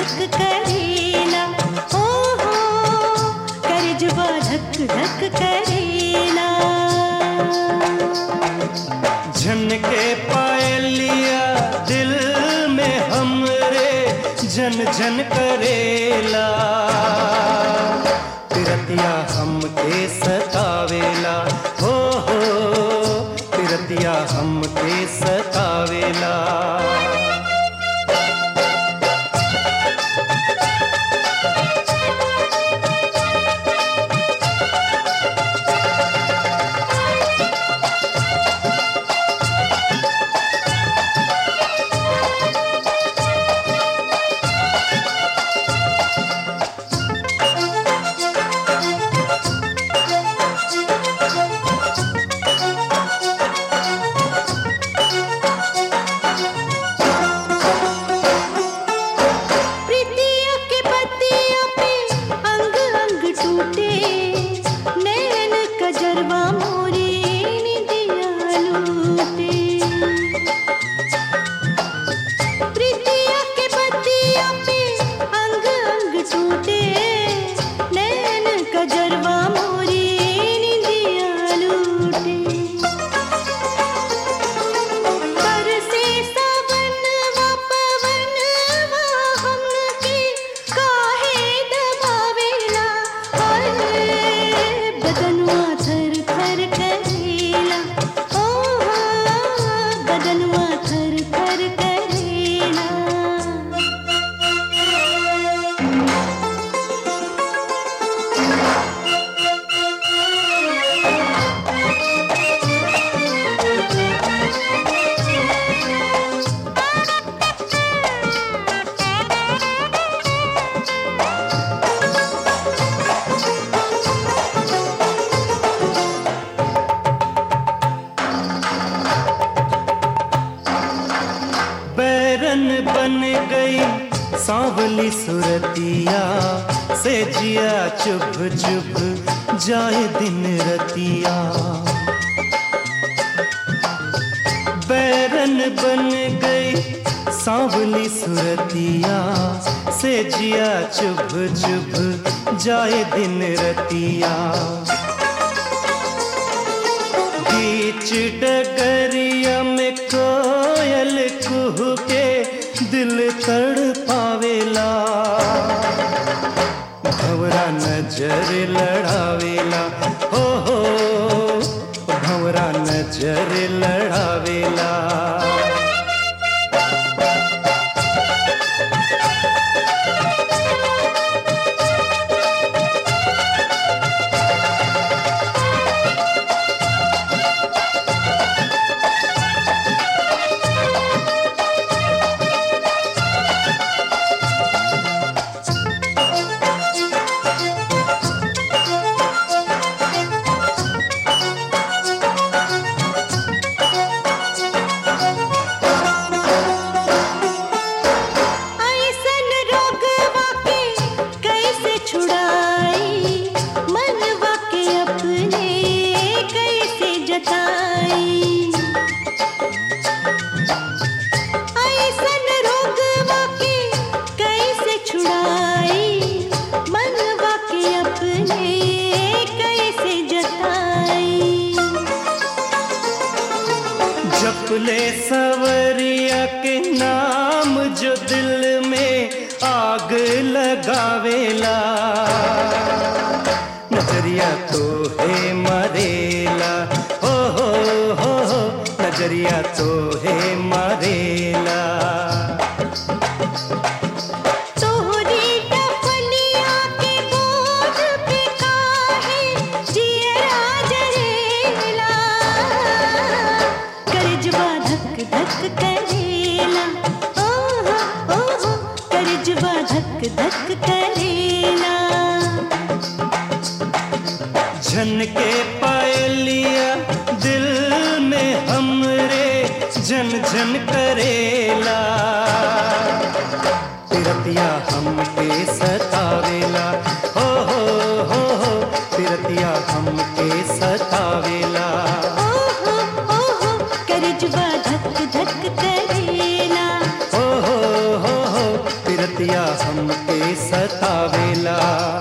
धक करेला ओ हो करजवा धक धक करेला झन के पायलिया दिल में हमरे जन जन करेला तिरतिया हमके सतावेला हो हो तिरतिया हमके सतावेला प्रीतिया के पतिया पे अंग अंग टूटे नैन कजरवा मोरे निदिया लूटे प्रीतिया के पतिया पे अंग अंग टूटे नैन कजरवा मोरे निदिया लूटे बरसे सावनवा पवनवा हमके काहे दबावेला हाय बदनवा थर थर करेला ओ बदनवा थर थर करेला बैरन बन गई सांवली सुरतिया से जिया चुभ चुभ जाए दिन रतिया बैरन बन गई सांवली सुरतिया से जिया चुभ चुभ जाए दिन रतिया बीच डगरिया में कोयल कुह के दिल तड़ पावेला भवरा नजर लड़ावेला हो हो भवरा नजर लड़ावेला ऐसन रोगवा के कैसे छुड़ाई मनवा के अपने कैसे जताई ऐसन रोगवा के कैसे छुड़ाई मनवा के अपने कैसे जताई जपले सवरिया के नाम जो दिल में आग लगावेला नजरिया तो है मरेला हो हो हो हो नजरिया तो है मरेला तोहरी डफलिया के बोझ पे काहे जियरा जरेला करजवा धक धक करेला ओहो ओहो करजवा धक धक करेला झन के पायलिया दिल में हमरे झन झन करेला तिरतिया हमके सतावेला हो हो हो हो तिरतिया हमके सतावेला ओहो ओहो करजवा धक धक करेला हो हो हो हो तिरतिया हम हमके सतावेला